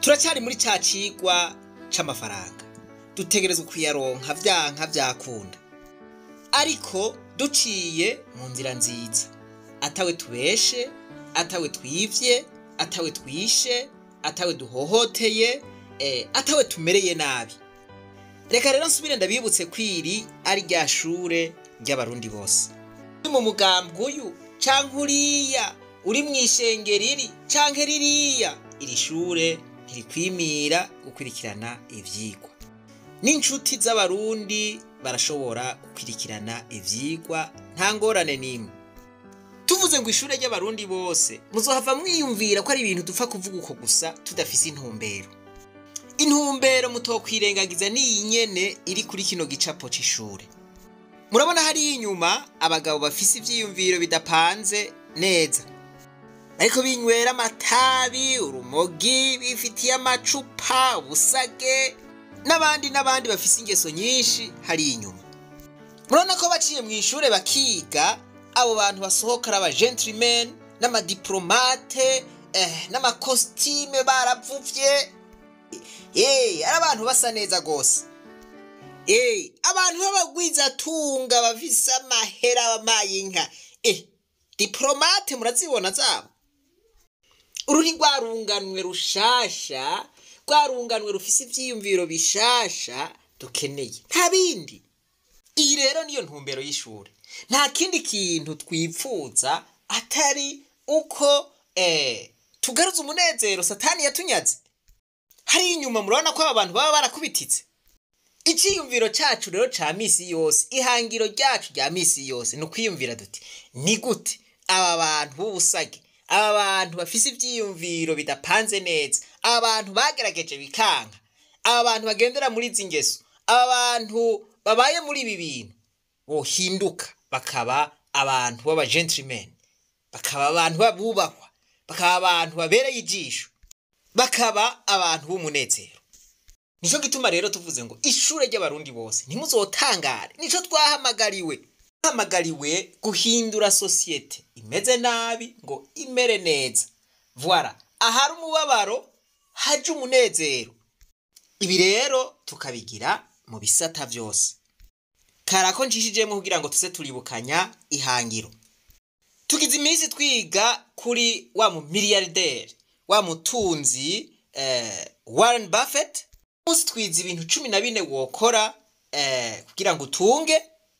turacyari muri ca cigwa c'amafaranga dutegerezwa kuyaronka vyanka vyakunda ariko duciye mu nzira nziza atawe tubeshe atawe twivye atawe twishe atawe duhohoteye eh, atawe tumereye nabi reka rero nsubire ndabibutse kwiri ari rya shure ry'abarundi bose uri mu mugambwe uyu canke uriya uri mw'ishengero iri canke ririya iri shure ntirikwimira gukurikirana ivyigwa n'inshuti z'abarundi barashobora gukurikirana ivyigwa nta ngorane n'imwe tuvuze ngo ishure ry'abarundi bose muzohava mwiyumvira ko ari ibintu dupfa kuvuga uko gusa tudafise intumbero intumbero mutokwirengagiza n'iyi nyene iri kuri kino gicapo c'ishure murabona hariya inyuma abagabo bafise ivyiyumviro bidapanze neza ariko binywera amatabi urumogi bifitiye amacupa ubusage n'abandi n'abandi bafise ingeso nyinshi hariya inyuma murabona ko baciye mu ishure bakiga abo bantu basohoka ari abagentlemen n'amadiplomate eh, n'amakositime baravuvye eh, ari abantu basa neza gose eh, abantu b'abagwizatunga bafise amahera bamaye inka eh, diplomate murazibona zabo uru ni rwarunganwe rushasha rwarunganwe rufise ivyiyumviro bishasha dukeneye nta bindi iyi rero niyo ntumbero y'ishuri nta kindi kintu twipfuza atari uko eh, tugaruza umunezero satani yatunyaze hari inyuma murabona ko aba bantu baba barakubititse icyiyumviro cyacu rero ca misi yose ihangiro ryacu rya misi yose ni ukwiyumvira duti ni gute aba bantu b'ubusage aba bantu bafise ivyiyumviro bidapanze neza aba bantu bagerageje bikanka aba bantu bagendera muri izi ngeso aba bantu babaye muri ibi bintu bohinduka bakaba abantu b'abagentlemen bakaba abantu babubahwa bakaba abantu babereye ijisho bakaba abantu b'umunezero nico gituma rero tuvuze ngo ishure ry'abarundi bose ntimuzotangare nico twahamagariwe twahamagariwe guhindura sosiyete imeze nabi ngo imere neza voila ahari umubabaro haje umunezero ibi rero tukabigira mu bisata vyose karako njishijemo kugira ngo tuze turibukanya ihangiro tugize iminsi twiga kuri wa mu miliyarderi wa mutunzi eh, Warren Buffett umunsi twiza ibintu cumi na bine wokora eh, kugira ngo utunge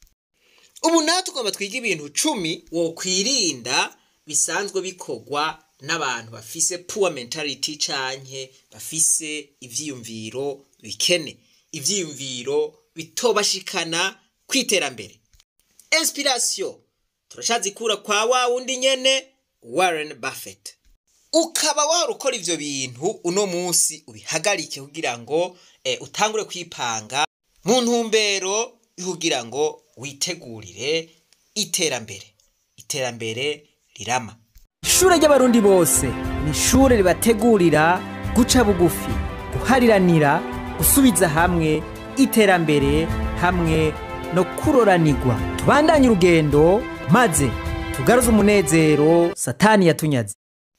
ubu nawe tugomba twiga ibintu cumi wokwirinda bisanzwe bikorwa n'abantu bafise poor mentality canke bafise ivyiyumviro bikene ivyiyumviro bitobashikana kwiterambere inspiration turashazikura kwa wa wundi nyene Warren Buffett ukaba wahora ukora ivyo bintu uno munsi ubihagarike kugira ngo eh, utangure kwipanga mu ntumbero kugira ngo witegurire iterambere iterambere rirama ishure ry'abarundi bose ni ishure ribategurira guca bugufi guhariranira gusubiza hamwe iterambere hamwe no kuroranirwa tubandanye urugendo maze tugaruze umunezero satani yatunyaze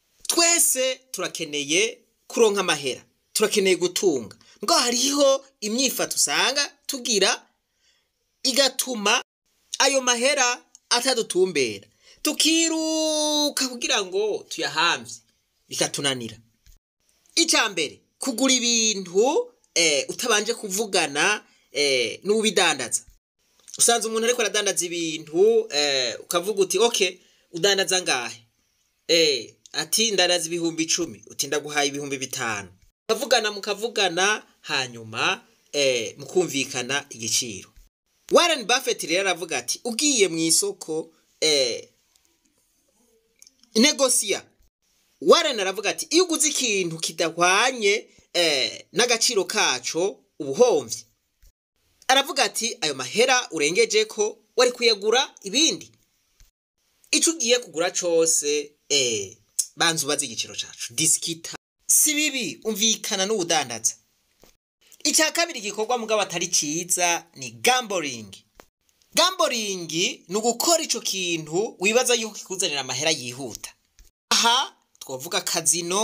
twese turakeneye kuronka amahera turakeneye gutunga ngo hariho imyifato usanga tugira igatuma ayo mahera atadutumbera tukiruka kugira ngo tuyahamvye bikatunanira icya mbere kugura ibintu eh, utabanje kuvugana eh, n'ubidandaza usanze umuntu ariko aradandaza ibintu eh, ukavuga uti okay udandaza ngahe eh, ati ndandaza ibihumbi icumi uti ndaguhaye ibihumbi bitanu mukavugana mukavugana hanyuma eh, mukumvikana igiciro Warren Buffett rero aravuga ati ugiye mu isoko eh, negosiya Warren aravuga ati iyo uguze ikintu kidahwanye eh, n'agaciro kaco ubuhomvye aravuga ati ayo mahera urengeje ko wari kuyagura ibindi ico ugiye kugura cose eh, banza ubaze igiciro cacu disikita si bibi umvikana n'ubudandaza icya kabiri gikorwa mugabo atari ciza ni gambling gambling ni ugukora ico kintu wibaza yuko kikuzanira amahera yihuta aha twavuga kazino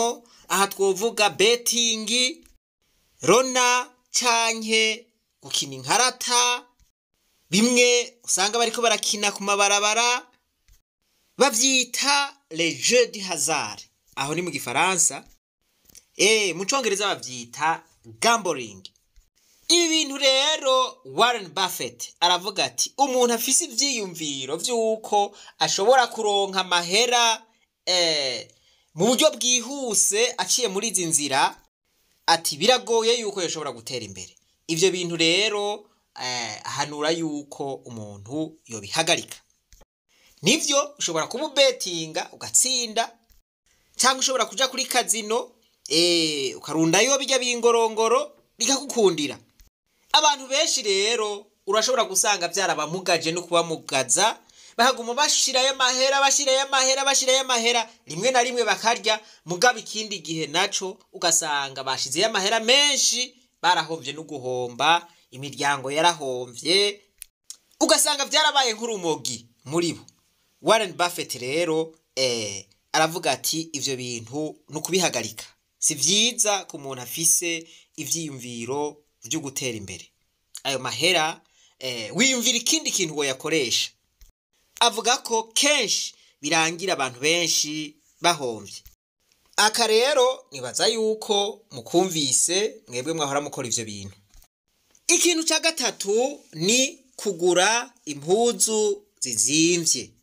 aha twovuga betingi rona canke gukina inkarata bimwe usanga bariko barakina ku mabarabara bavyita le jeu du hasard aho ni mu gifaransa eh mu congereza bavyita gambling ibi bintu rero Warren Buffett aravuga ati umuntu afise ivyiyumviro vy'uko ashobora kuronka amahera eh, mu buryo bwihuse aciye muri izi nzira ati biragoye yuko yashobora gutera imbere ivyo bintu rero eh, ahanura yuko umuntu yobihagarika nivyo ushobora kuba ubetinga ugatsinda cyangwa ushobora kuja kuri kazino eh, ukarundayo bijya bingorongoro bikagukundira abantu benshi rero urashobora gusanga byarabamugaje no kubamugaza bahaguma bashirayo amahera bashirayo amahera bashirayo amahera rimwe na rimwe bakarya mugaba ikindi gihe naco ugasanga bashizeyo amahera menshi barahomvye no guhomba imiryango yarahomvye ugasanga byarabaye nk'urumogi muri bo Warren Buffett rero eh, aravuga ati ivyo bintu ni ukubihagarika si vyiza ku muntu afise ivyiyumviro vyo gutera imbere ayo mahera eh, wiyumvira ikindi kintu woyakoresha avuga ko kenshi birangira abantu benshi bahomvye aka rero nibaza yuko mukumvise mwebwe mwahora mukora ivyo bintu ikintu ca gatatu ni kugura impuzu zizimvye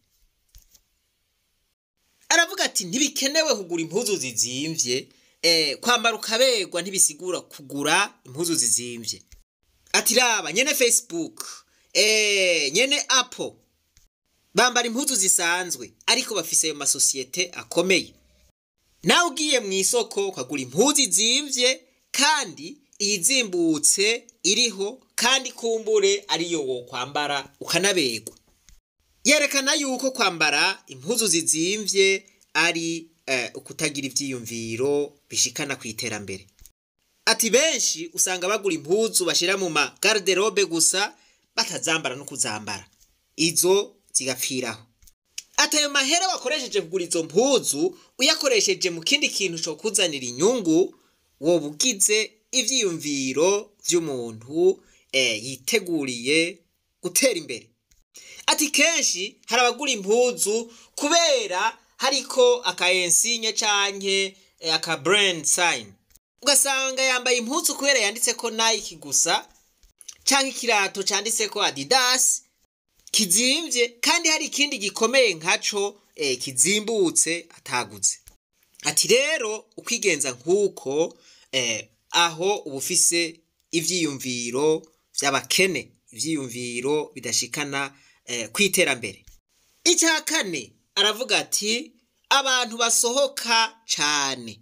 aravuga ati ntibikenewe kugura impuzu zizimvye eh, kwambara ukaberwa ntibisigura kugura impuzu zizimvye ati raba nyene facebook eh, nyene apple bambara impuzu zisanzwe ariko bafise ayo masosiyete akomeye nawe ugiye mu isoko ukagura impuzu izimvye kandi iyizimbutse iriho kandi kumbure ariyo wo kwambara ukanaberwa yerekana yuko kwambara impuzu zizimvye ari eh, ukutagira ivyiyumviro bishikana ku iterambere ati benshi usanga bagura impuzu bashira mu ma garderobe gusa batazambara no kuzambara izo zigapfiraho ati ayo mahera wakoresheje kugura izo mpuzu uyakoresheje mu kindi kintu co kuzanira inyungu woba ugize ivyiyumviro vy'umuntu eh, yiteguriye gutera imbere ati kenshi hari abagura impuzu kubera hariko aka ensinye canke eh, aka brand sign ugasanga yambaye impuzu kubera yanditseko Nike gusa canke ikirato canditseko Adidas kizimvye kandi hari ikindi gikomeye nkaco eh, kizimbutse ataguze ati rero ukwigenza nk'uko eh, aho uba ufise ivyiyumviro vy'abakene ivyiyumviro bidashikana eh, kwiterambere icya kane aravuga ati abantu basohoka cane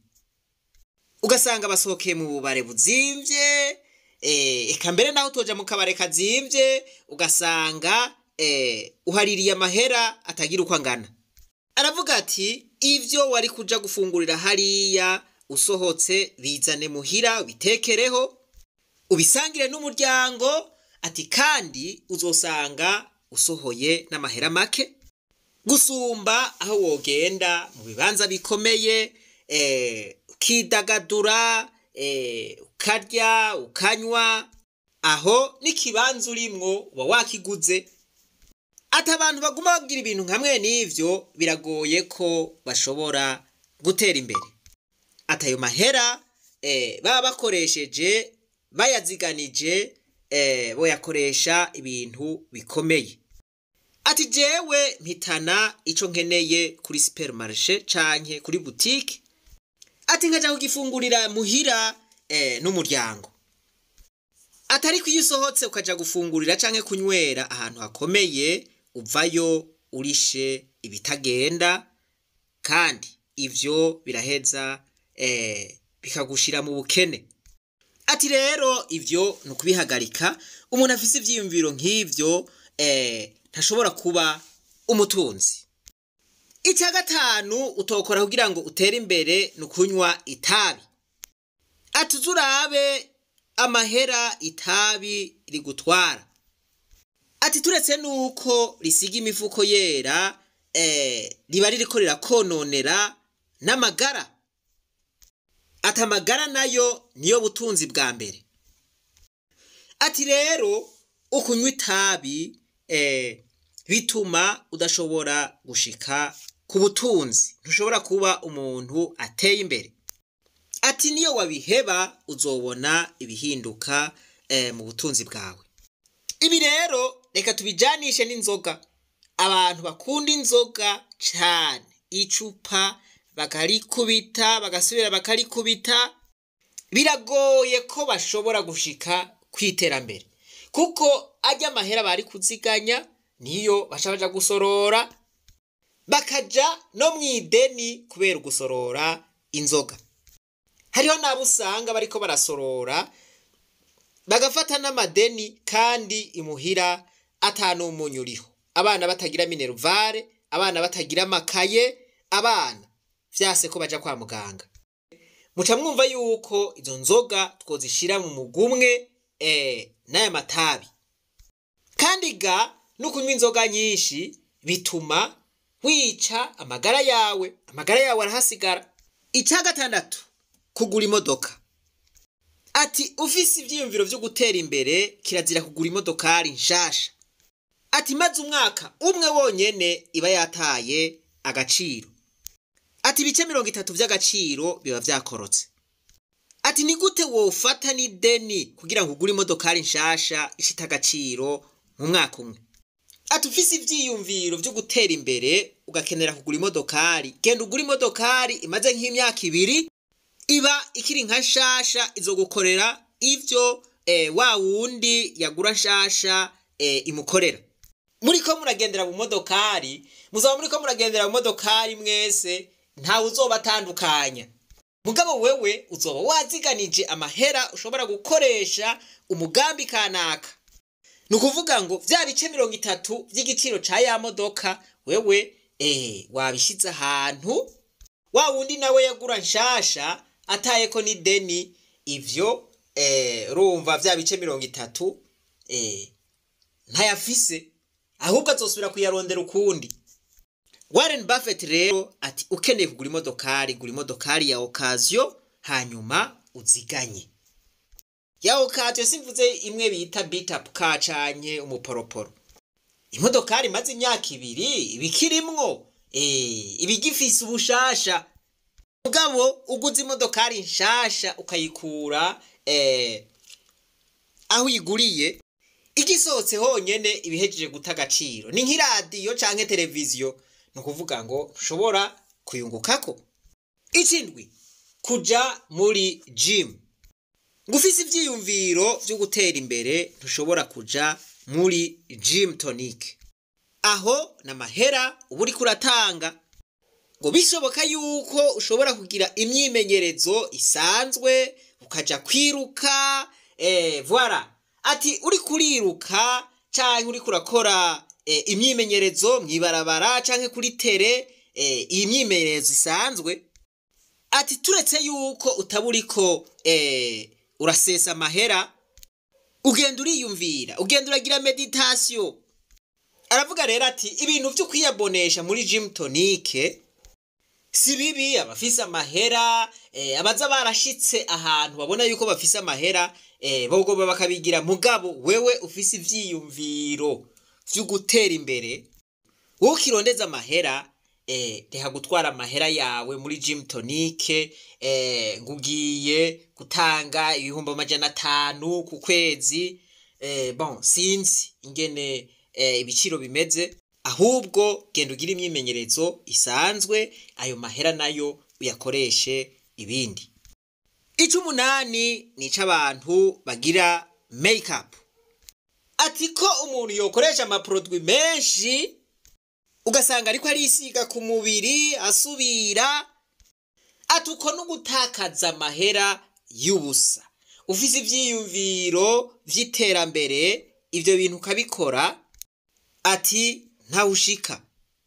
ugasanga basohokeye mu bubare buzimvye eh, eka mbere naho utoja mu kabare kazimvye ugasanga eh, uhaririye amahera atagira uko angana aravuga ati ivyo wari kuja gufungurira hariya usohotse bizane muhira ubitekereho ubisangire n'umuryango ati kandi uzosanga usohoye n'amahera make gusumba aho wogenda mu bibanza bikomeye eh, ukidagadura eh, ukarya ukanywa aho n'ikibanza urimwo uba wakiguze ati abantu baguma bagira ibintu nkamwe n'ivyo biragoye ko bashobora gutera imbere ati ayo mahera eh, baba bakoresheje bayaziganije eh, boyakoresha ibintu bikomeye ati jewe mpitana ico nkeneye kuri supermarché canke kuri boutique ati nkaja kugifungurira muhira eh, n'umuryango atari ko iyo usohotse ukaja gufungurira canke kunywera ahantu hakomeye uvayo urishe ibitagenda kandi ivyo biraheza eh, bikagushira mu bukene ati rero ivyo ni ukubihagarika umuntu afise ivyiyumviro nk'ivyo eh, ntashobora kuba umutunzi icya gatanu utokora kugira ngo utere imbere ni ukunywa itabi ati turabe amahera itabi rigutwara ati turetse nuko risiga imifuko yera eh, riba ririko rirakononera n'amagara ati amagara nayo niyo butunzi bwa mbere ati rero ukunywa itabi eh, bituma udashobora gushika ku butunzi ntushobora kuba umuntu ateye imbere ati niyo wabiheba uzobona ibihinduka eh, mu butunzi bwawe ibi rero reka tubijanishe n'inzoga abantu bakunda inzoga cyane icupa bakarikubita bagasubira bakarikubita biragoye ko bashobora gushika ku iterambere kuko ajya amahera bari kuziganya niyo baca baja gusorora bakaja no mu ideni kubera gusorora inzoga hariho n'abo usanga bariko barasorora bagafata n'amadeni kandi imuhira atanumunyu uriho abana batagira mineruvare abana batagira amakaye abana vyase ko baja kwa muganga muca mwumva yuko izo nzoga twozishira mu mugumwe eh, n'aya matabi kandi ga no kunywa inzoga nyinshi bituma wica amagara yawe amagara yawe arahasigara icya gatandatu kugura imodoka ati ufise ivyiyumviro vyo gutera imbere kirazira kugura imodokari nshasha ati maze umwaka umwe wonyene iba yataye agaciro ati ibice mirongo itatu vy'agaciro biba vyakorotse ati ni gute wofata n'ideni kugira ngo ugure imodokari nshasha ishita agaciro mu mwaka umwe ati ufise ivyiyumviro vyo gutera imbere ugakenera kugura imodokari genda ugura imodokari imaze nk'imyaka ibiri iba ikiri nka nshasha izogukorera ivyo eh, wa wundi yagura nshasha eh, imukorera muriko muragendera mu modokari muzaba muriko muragendera mu modokari mwese ntawe uzobatandukanya mugabo wewe uzoba waziganije amahera ushobora gukoresha umugambi kanaka ni ukuvuga ngo vya bice mirongo itatu vy'igiciro ca ya modoka wewe eh, wabishize ahantu wa wundi nawe yagura nshasha atayeko n'ideni ivyo eh, rumva vya bice mirongo itatu eh, ntayafise ahubwo azosubira kuyarondera ukundi Warren Buffett rero ati ukeneye kugura imodokari gura imodokari ya okaziyo hanyuma uziganye ya okaziyo simvuze imwe bita bitapu ka canke umuporoporo imodokari imaze imyaka ibiri ibikirimwo eh, ibigifise ubushasha mugabo uguze imodokari nshasha ukayikura eh, aho uyiguriye igisohotse honyene ibihejeje guta agaciro ni nk'iradiyo canke televiziyo ni ukuvuga ngo ntushobora kuyungukako ikindwi kuja muri jimu ngo ufise ivyiyumviro vyo gutera imbere ntushobora kuja muri jimu tonike aho n'amahera uba uriko uratanga ngo bishoboka yuko ushobora kugira imyimenyerezo isanzwe ukaja kwiruka eh, voila ati uri kuriruka canke uriko urakora eh, imyimenyerezo mw'ibarabara canke kuri tere eh, iyi myimenyerezo isanzwe ati turetse yuko utaba uriko eh, urasesa amahera ugenda uriyumvira ugenda uragira meditasiyo aravuga rero ati ibintu vyo kwiyabonesha muri gym tonique si bibi abafise amahera eh, abaza barashitse ahantu babona yuko bafise amahera eh, bogoba bakabigira mugabo wewe ufise ivyiyumviro vyo gutera imbere wowe ukirondeza amahera eh, reha gutwara amahera yawe muri gym tonique eh, ngugiye gutanga ibihumbi amajana atanu ku kwezi eh, bon sinzi ingene eh, ibiciro bimeze ahubwo genda ugire imyimenyerezo isanzwe ayo mahera nayo uyakoreshe ibindi icumunani ni ic'abantu bagira makeup ati ko umuntu yokoresha amaproduwi menshi ugasanga ariko arisiga ku mubiri asubira ati uko no gutakaza amahera y'ubusa ufise ivyiyumviro vy'iterambere ivyo bintu ukabikora ati ntawushika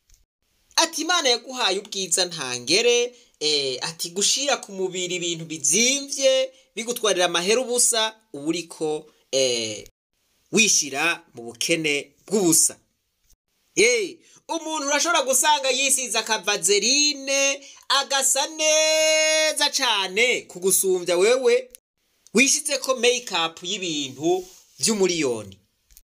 ati imana yaguhaye ubwiza ntangere eh, ati gushira ku mubiri ibintu bizimvye bigutwarira amahera ubusa uba uriko eh, wishira mu bukene bw'ubusa hey, umuntu urashobora gusanga yisize akavazerine agasa neza cane kugusumbya wewe wishizeko make-up y'ibintu vy'umuriyoni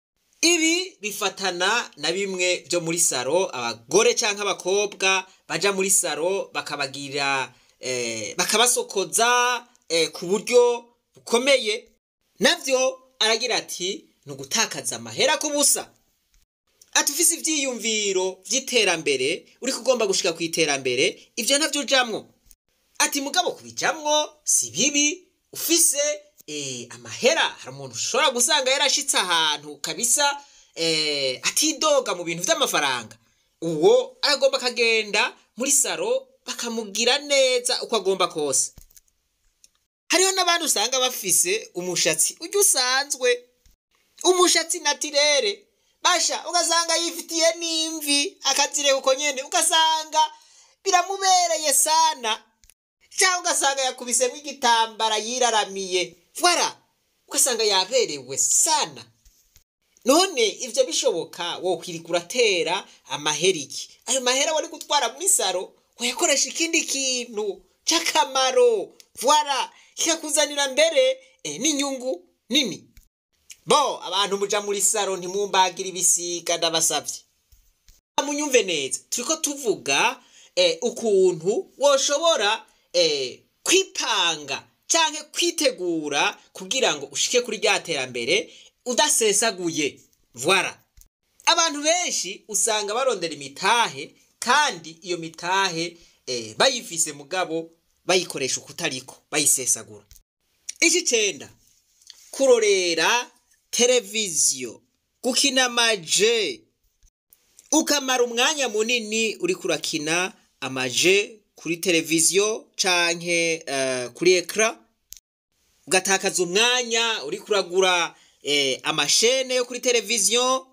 ibi bifatana na bimwe byo muri saro abagore canke abakobwa baja muri saro bakabagira eh, bakabasokoza eh, ku buryo bukomeye navyo aragira ati ni ugutakaza amahera ku busa ati ufise ivyiyumviro vy'iterambere uriko ugomba gushika ku iterambere ivyo ntavyo ujamwo ati mugabo kubijamwo si bibi ufise eh, amahera hari umuntu ushobora gusanga yarashitse ahantu kabisa eh, atidoga mu bintu vy'amafaranga uwo aragomba akagenda muri saro bakamugira neza uko agomba kose hariho n'abandi usanga bafise umushatsi ujya usanzwe umushatsi natirere basha ugasanga yifitiye n'imvi akazireka uko nyene ugasanga biramubereye sana cyangwa ugasanga yakubisemo igitambara yiraramiye vwara ugasanga yaberewe sana none ivyo bishoboka wokwirika uratera amahera iki ayo mahera wari gutwara muri saro wayakoresha ikindi kintu c'akamaro vwara kikakuzanira mbere eh, n'inyungu nini bo abantu muja muri saro ntimumbagira ibisiga ndabasavye munyumve neza turiko tuvuga eh, ukuntu woshobora eh, kwipanga canke kwitegura kugira ngo ushike kuri rya terambere udasesaguye vwara abantu benshi usanga barondera imitahe kandi iyo mitahe eh, bayifise mugabo bayikoresha ukutariko bayisesagura icicenda kurorera televiziyo gukina amaje ukamara umwanya munini uriko urakina amaje kuri televiziyo canke uh, kuri ekra ugatakaza umwanya uriko uragura eh, amashene yo kuri televiziyo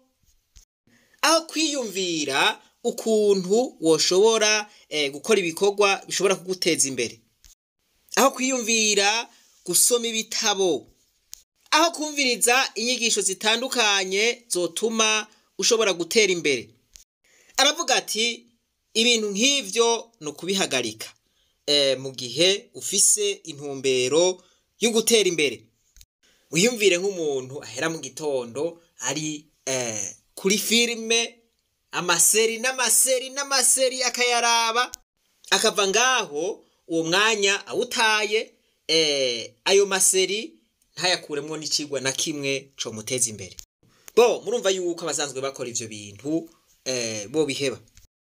aho kwiyumvira ukuntu woshobora eh, gukora ibikorwa bishobora kuguteza imbere aho kwiyumvira gusoma ibitabo aho kumviriza inyigisho zitandukanye zotuma ushobora gutera imbere aravuga ati ibintu nk'ivyo ni ukubihagarika e, mu gihe ufise intumbero yo gutera imbere wiyumvire nk'umuntu ahera mu gitondo ari e, kuri filime amaseri n'amaseri n'amaseri akayaraba akava ngaho uwo mwanya awutaye e, ayo maseri ntayakuremwo n'icigwa na kimwe co muteza imbere bo murumva yuko abasanzwe bakora ivyo bintu eh, bo biheba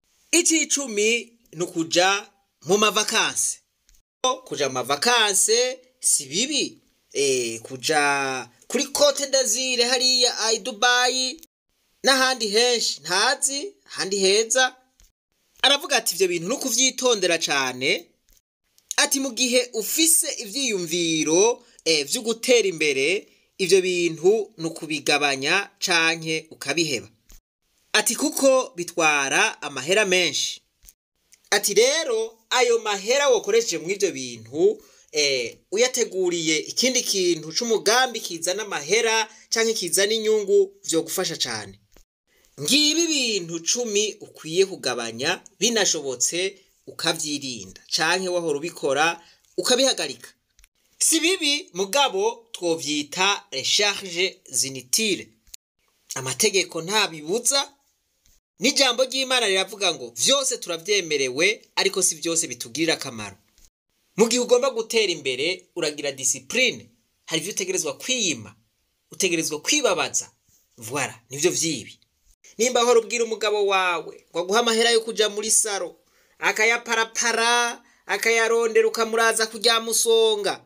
icicumi ni ukuja mu mavakanse kuja mu mavakanse si bibi eh, kuja kuri cote d'azire hariya ai dubayi n'ahandi henshi ntazi ahandi heza aravuga ati ivyo bintu ni ukuvyitondera cane ati mu gihe ufise ivyiyumviro eh, vyo gutera imbere ivyo bintu ni ukubigabanya canke ukabiheba ati kuko bitwara amahera menshi ati rero ayo mahera wokoresheje mu ivyo bintu eh, uyateguriye ikindi kintu c'umugambi kizana amahera canke kizana inyungu vyogufasha cane ngibi ibintu cumi ukwiye kugabanya binashobotse ukavyirinda canke wahora ubikora ukabihagarika si bibi mugabo twovyita recharge zinitire amategeko ntabibuza n'ijambo ry'imana riravuga ngo vyose turavyemerewe ariko si vyose bitugirira akamaro mu gihe ugomba gutera imbere uragira disipurine hari ivyo utegerezwa kwiyima utegerezwa kwibabaza voila nivyo vyibi nimba hora ubwira umugabo wawe ngo aguhe amahera yo kuja muri saro akayaparapara akayarondera ukamuraza kuryamusonga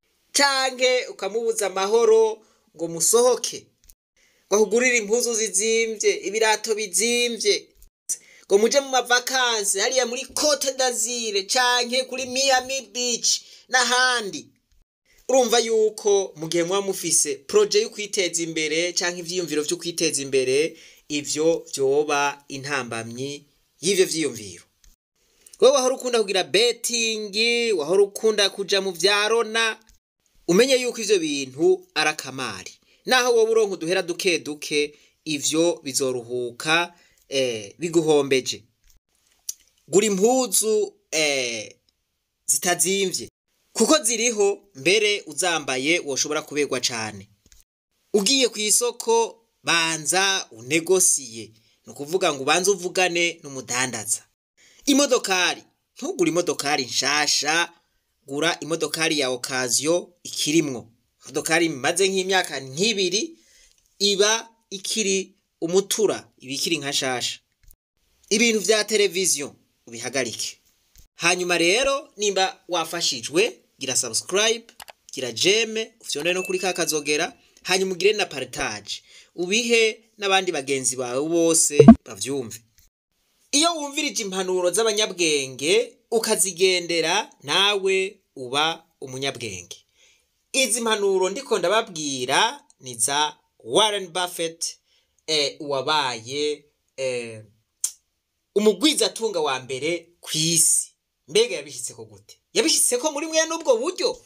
canke ukamubuza amahoro ngo musohoke ngo ahugurire impuzu zizimvye ibirato bizimvye ngo muje mu mavakansi hariya muri cote d'azire canke kuri miami beach n'ahandi urumva yuko mu gihe muba mufise proje yo kwiteza imbere canke ivyiyumviro vyo kwiteza imbere ivyo vyoba intambamyi y'ivyo vyiyumviro wowe wahora ukunda kugira betingi wahora ukunda kuja mu vyarona umenye yuko ivyo bintu ari akamari naho wowe uronka uduhera duke duke ivyo bizoruhuka eh, biguhombeje gura impuzu eh, zitazimvye kuko ziriho mbere uzambaye woshobora kuberwa cane ugiye ku isoko banza unegosiye ni ukuvuga ngo ubanze uvugane n'umudandaza imodokari ntugure imodokari nshasha gura imodokari ya okaziyo ikirimwo imodokari imaze nk'imyaka nk'ibiri iba ikiri umutura iba ikiri nka shasha ibintu vya televiziyo ubihagarike hanyuma rero nimba wafashijwe gira subscribe gira jeme ufyonere no kuri ka kazogera hanyuma ugire na partage ubihe n'abandi bagenzi bawe bose bavyumve iyo wumvirije impanuro z'abanyabwenge ukazigendera nawe uba umunyabwenge izi mpanuro ndiko ndababwira ni za Warren Buffett eh, uwabaye eh, umugwizatunga wa mbere ku isi mbega yabishyitseko gute yabishyitseko muri mwe n'ubwo buryo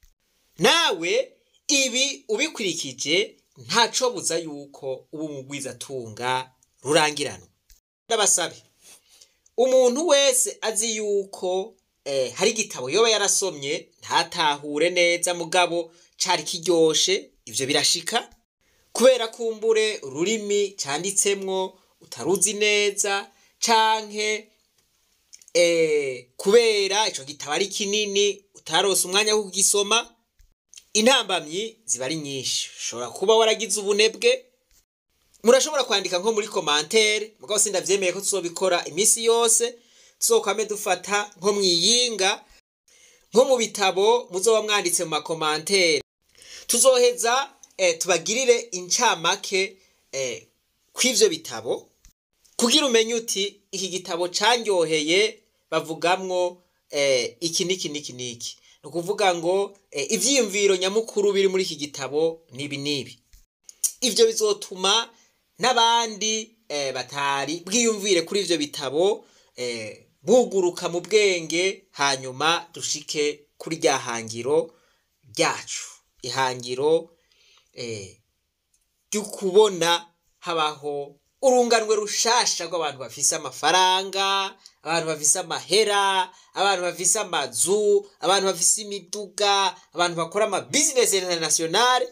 nawe ibi ubikurikije ntaco buza yuko uba umugwizatunga rurangiranwa ndabasabe umuntu wese azi yuko eh, hari igitabo yoba yarasomye ntatahure neza mugabo cari kiryoshe ivyo birashika kubera kumbure ururimi canditsemwo utaruzi neza canke eh, kubera ico gitabo ari kinini utarose umwanya wo kugisoma intambamyi ziba ari nyinshi ushobora kuba waragize ubunebwe murashobora kwandika nko muri komantere mugabo sindavyemeye ko tuzobikora iminsi yose tuzokwame dufata nko mwiyinga nko mu bitabo muzoba mwanditse mu makomantere tuzoheza eh, tubagirire incamake eh, kw'ivyo bitabo kugira umenye uti iki gitabo canyoheye bavugamwo eh, iki niki niki niki ni ukuvuga ngo eh, ivyiyumviro nyamukuru biri muri iki gitabo nibi nibi ivyo bizotuma n'abandi eh, batari bwiyumvire kuri ivyo bitabo eh, buguruka mu bwenge hanyuma dushike kuri rya hangiro ryacu ihangiro eh, ry'ukubona habaho urunganwe rushasha rw'abantu bafise amafaranga abantu bafise amahera abantu bafise amazu abantu bafise imiduga abantu bakora amabizinesi internationale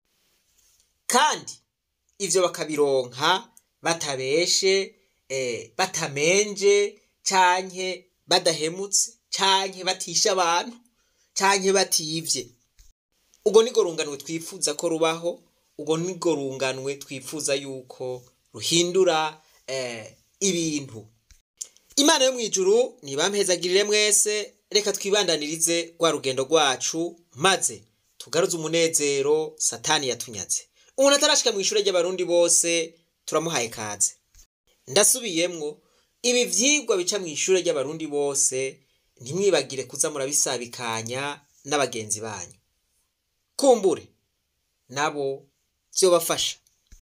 kandi ivyo bakabironka batabeshe eh, batamenje canke badahemutse canke batisha abantu canke bativye ubwo nirwo runganwe twifuza ko rubaho ubwo nirwo runganwe twifuza yuko ruhindura eh, ibintu imana yo mu ijuru nibampezagirire mwese reka twibandanirize rwa rugendo rwacu maze tugaruze umunezero satani yatunyaze umuntu atarashika mu ishure ry'abarundi bose turamuhaye kaze ndasubiyemwo ibi vyigwa bica mu ishure ry'abarundi bose ntimwibagire kuza murabisabikanya n'abagenzi banyu kumbure nabo vyobafasha